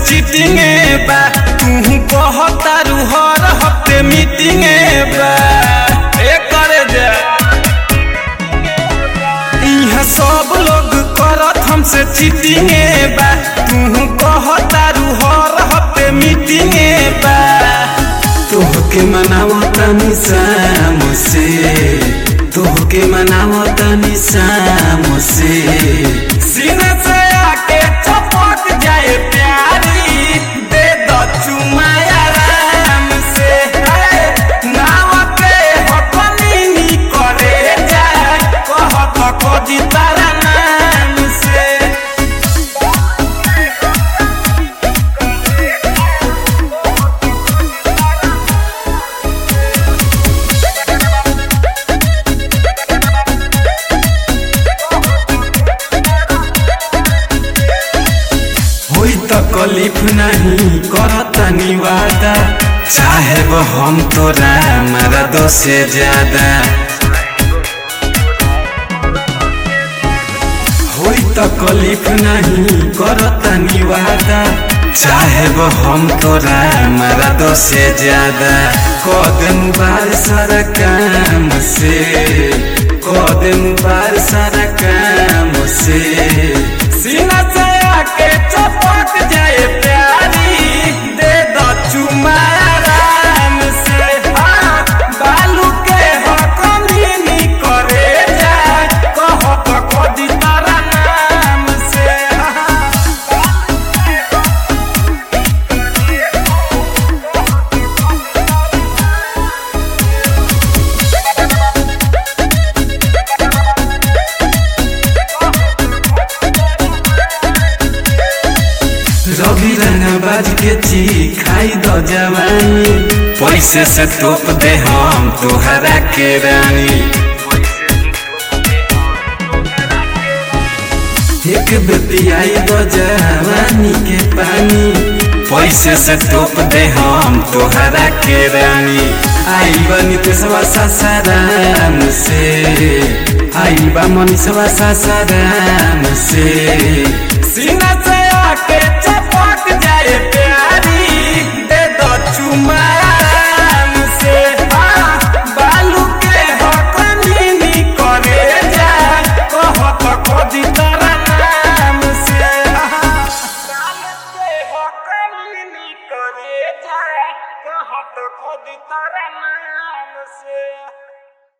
Cheating बा तू कहतारू हर हफ्ते मीटिंग बा ए करे जा इहाँ सब लोग करत हमसे चीटिंग बा तू कहतारू हर हफ्ते मीटिंग बा तोहके मनावो तनी शाम से तोहके मनावो तनी शाम से सीने से आके चपक जाए प्यारी दे दो चुमा आराम से हे, नाव पे हकनी करे जा कहत खोजी तारा नाम से होई त कलिफ नहीं करता निवादा चाहे वो हम तोरा हमारा दो से ज्यादा होई त कलिफ नहीं करता निवादा चाहे वो हम तोरा हमारा दो से ज्यादा कदम बार सारा काम से कदम बार सारा काम से सीना से आके चपक जाए प्यारी दे दो चुमा आराम से हाँ, बालू के हकमी करे जा कहत खोदी तारा नाम से हाँ। रवि रंगबाज के ची खाई दो जवानी पैसे से तोप दे हम तोहरा के रानी एक बेटी आई दो जवानी के पानी पैसे से तोप दे हम तोहरा के रानी आई बनी तेसवा सासाराम से आई बा मनीषवा सासाराम से सीना से आके चपक जाए प्यारी दे दो चुमा आराम से हाँ, बालू के हकनी करे जा कहत खोदी तारा नाम से हाँ, बालू के हकनी करे जा कहत खोदी तारा नाम से